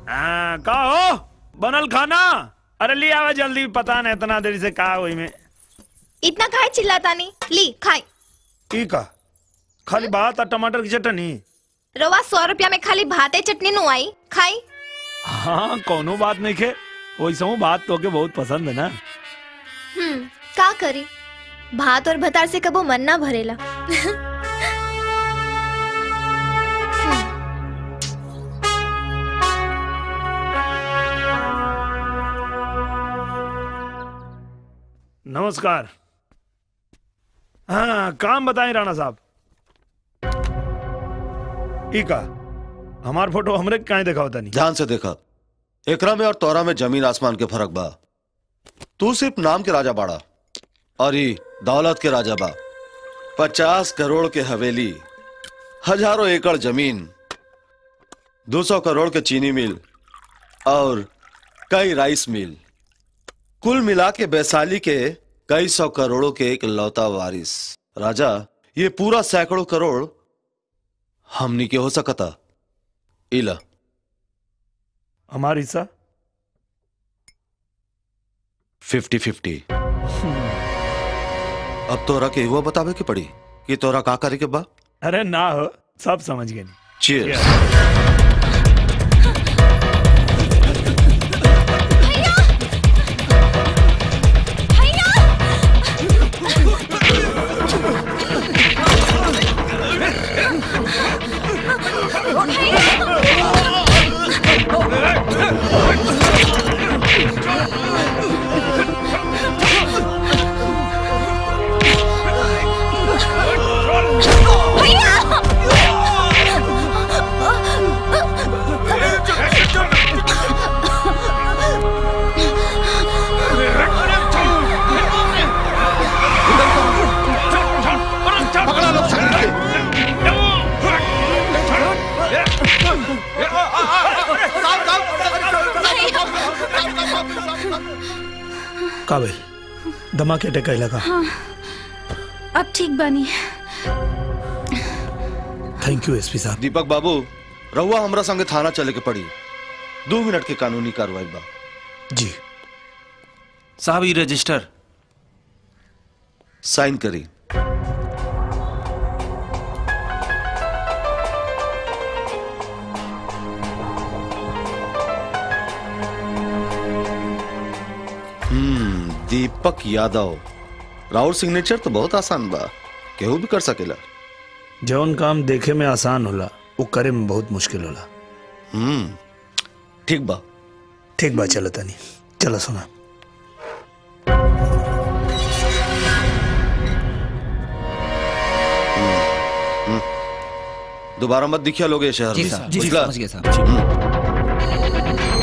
हाँ, का हो बनल खाना अरे ले आवा जल्दी पता नहीं इतना देरी से का हुई में इतना खाए चिल्लाता नहीं ली खाई ई का खाली भात और टमाटर की चटनी रवा सौ रुपया में खाली भाते चटनी नु आई खाई हाँ कोनो बात नहीं खे वैसे हूँ बात तो के बहुत पसंद है ना हम्म का करी भात और भतार से कबो मन ना भरेला नमस्कार हाँ काम बताएं राणा साहब ई का हमार फोटो हमरे काहे देखा होता नहीं ध्यान से देखा एकरा में और तोरा में जमीन आसमान के फर्क बा तू सिर्फ नाम के राजा बाड़ा और ई दौलत के राजा बा पचास करोड़ के हवेली हजारों एकड़ जमीन दो सौ करोड़ के चीनी मिल और कई राइस मिल कुल मिला के वैशाली के कई सौ करोड़ों के एक लौता वारिस राजा ये पूरा सैकड़ों करोड़ हमनी के हो सकता इला हमार हिस्सा फिफ्टी फिफ्टी अब तोरा के हुआ बतावे के पड़ी कि तोरा का करे के बा अरे ना हो सब समझ गए नहीं Cheers. का भाई धमाके टेका लगा अब ठीक बनी थैंक यू एसपी साहब दीपक बाबू रहुआ हमरा संगे थाना चले के पड़ी दो मिनट के कानूनी कार्रवाई बा जी साहब ये रजिस्टर साइन करी हम्म दीपक यादव राउर सिग्नेचर तो बहुत आसान बा केहू भी कर सकेला जौन काम देखे में आसान होला वो करे में बहुत मुश्किल होला हम्म ठीक बा ठीक बा चलो तनी चलो सुना दोबारा मत दिखिया लोग ये शहर जी में। साहब जी बुझला? समझ गए साहब